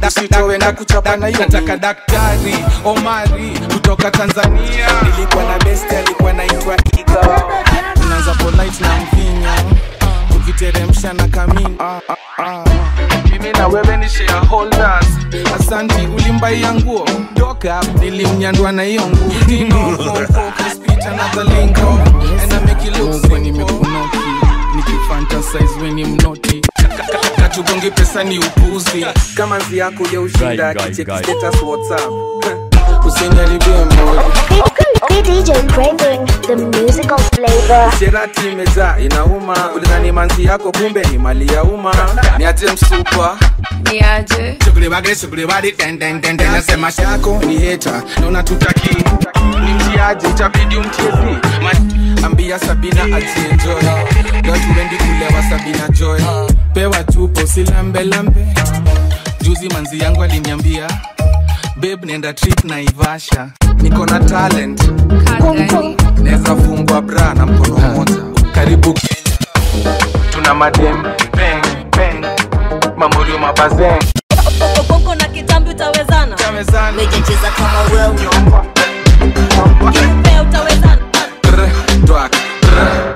usitowe na kuchapa na hiyo nataka daktari omari kutoka tanzania nilikuwa na best alikuwa naitwa Iga tunaanza polite na mvinyo tukiteremsha na kamini mimi na wewe ni shareholders asanti ulimbaia nguo doka nilimnyandwa na hiyo nguo Dino, phone focus, speech, another lingo. And I make it look simple. nimekunoki nikifantasize weni mnoti katugonge pesa ni upuzi kama nzi yako ya ushinda Guy, guy, kicheki guy. status whatsapp usiniharibie moyo Okay, DJ Dre bring the musical flavor. sherati imejaa inauma ulidhani manzi yako kumbe ni mali ya umma niache msupa ni aje shughuli bagre shughuli badi den den den den nasema shako ni heta naona tutaki ni mtiaje itabidi umtiezi Ma- ambia sabina ajienjoy leo tuendi kulewa sabina joy pewa tupo silambe lambe juzi manzi yangu aliniambia babe nenda trip na ivasha niko na talent kagani naweza fungwa bra na mkono mmoja karibu kenya tuna madem peng peng mamorio mabazeng Okonko na kitambi utawezana chamezana